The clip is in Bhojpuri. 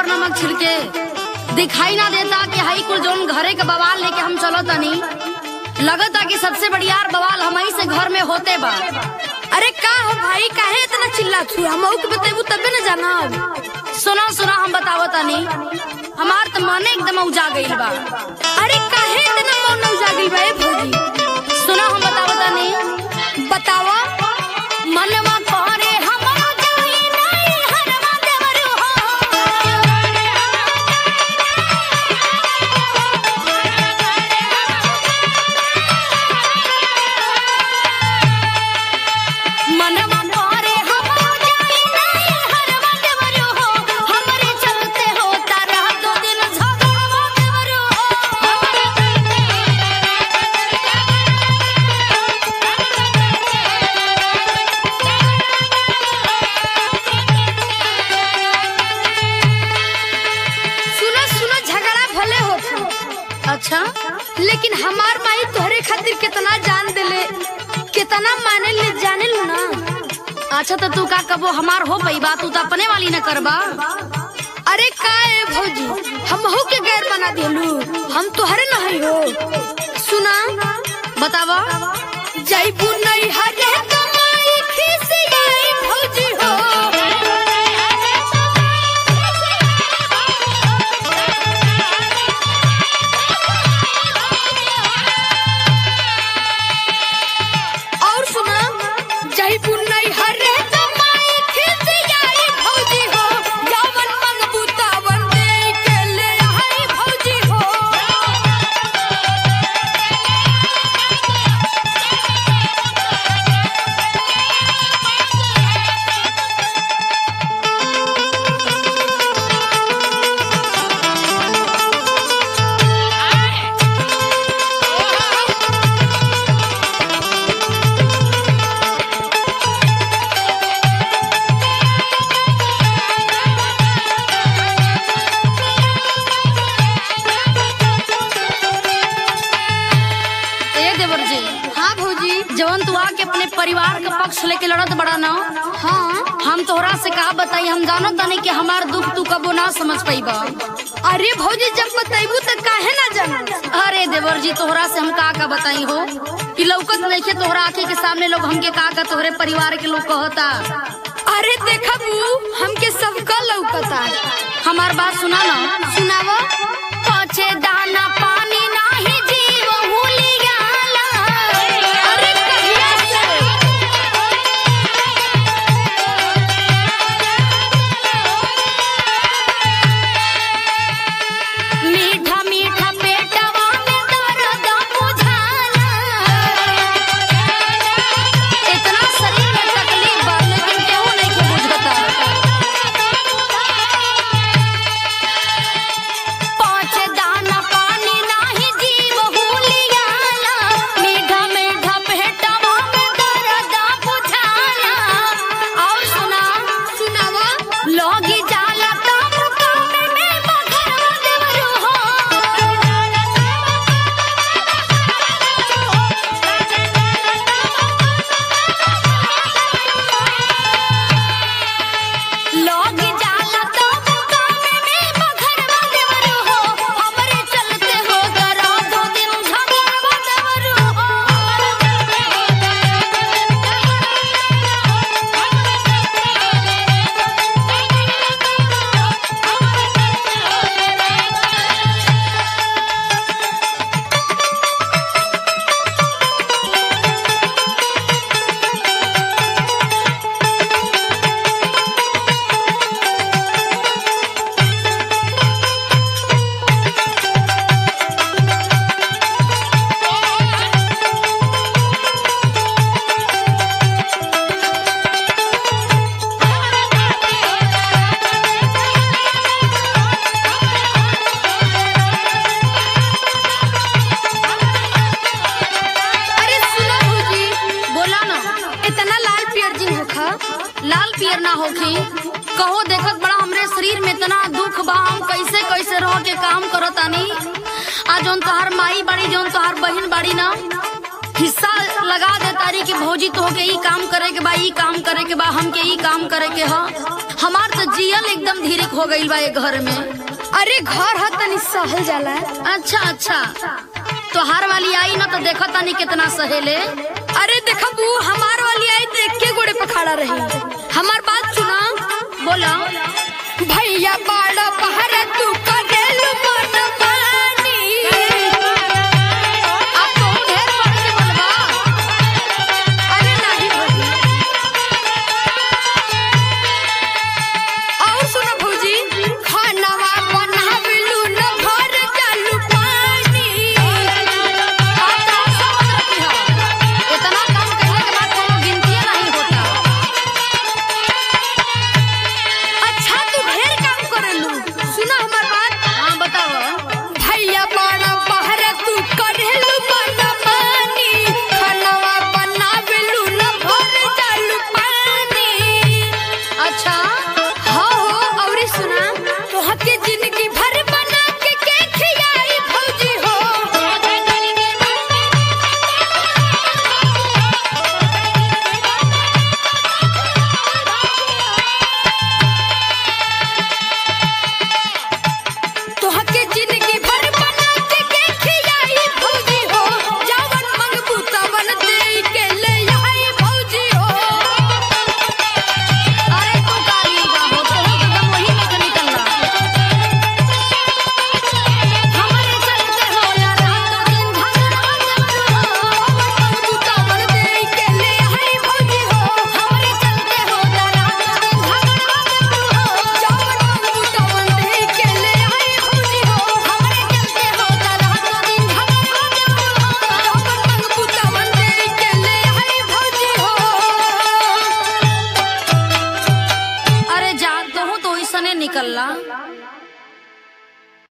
नमक छिड़के दिखाई ना देता कि हाई कुल जोन घरे के बवाल लेके हम चलो तनी लगता कि सबसे बढ़ियार बवाल हमही से घर में होते बा अरे का हो भाई काहे इतना चिल्ला छू हम के बतेबू तबे न जानब सुना सुना हम बतावो तनी हमार तो मने एकदम उजा गईल बा अरे काहे इतना मौन उजा गइल बा ए भौजी सुना हम बतावो तनी बतावा मनवा करे हम जाई नहीं हरवा देवरू हो मनवा करे हम जाई नहीं हरवा देवरू हो हमरे चलते होता रह दो दिन झगड़वा देवरू सुनो सुनो झगड़ा भले होत अच्छा लेकिन हमार माई तोहरे खातिर कितना जान देले कितना माने ले जाने लो ना अच्छा तो तू का कबो हमार हो पई बात तू तो अपने वाली न करबा अरे का ए भौजी हम हो के गैर बना देलू हम तोहरे नहीं हो सुना बतावा जैबू नहीं हरे कमाई खिसियाई भौजी हो और सुना जैबू नहीं हरे कमाई खिसियाई भौजी हो जवन मंगबू तवन दे के ले आई भौजी हो ए देवर जी हाँ भौजी जवन तू आके अपने परिवार का पक्ष लेके लड़त बड़ा ना हाँ हम तोहरा से का बताई हम जानो तनी कि हमार दुख तू कबो ना समझ पाईबा अरे भौजी जब बताइबू तो काहे ना जाना अरे देवर जी तोहरा से हम का का बताई हो कि लौकत नइखे तोहरा आंखे के सामने लोग हमके का का तोहरे परिवार के लोग कहता अरे देखा बू हमके सबका लौकता हमार बात सुना ना सुनावा पछे दाना पानी नाही जीव हुलियाला अरे कहिया से मीठा मीठा पेटवा में दर्द बुझाला इतना शरीर में तकलीफ बा लेकिन केहू नहीं के बुझता पाँच दाना पानी नाही जीव हुलियाला मीठा मीठा पेटवा में दर्द बुझाला और सुना सुनावा लोगी जाला तब कामे में बघरवा देवरू हो लोगी जाला तब कामे में बघरवा देवरू हो हमरे चलते हो करा दो दिन झगड़वा देवरू अरे सुना भौजी बोला ना इतना लाल पियर जिन होखा लाल पियर ना होखी कहो देखत बड़ा हमरे शरीर में इतना दुख बा हम कैसे कैसे रह के काम करतानी आ जौन तोहार माई बाड़ी जौन तोहार बहिन बाड़ी ना हिस्सा लगा दे तारी कि भौजी तो के ई काम करे के बा ई काम करे के बा हमके ई काम करे के ह हमार तो जियल एकदम धीरे हो गईल बा ये घर में अरे घर ह तनी सहल जाला अच्छा अच्छा तोहार वाली आई ना तो देखा तानी कितना सहेले अरे देखब ऊ हमार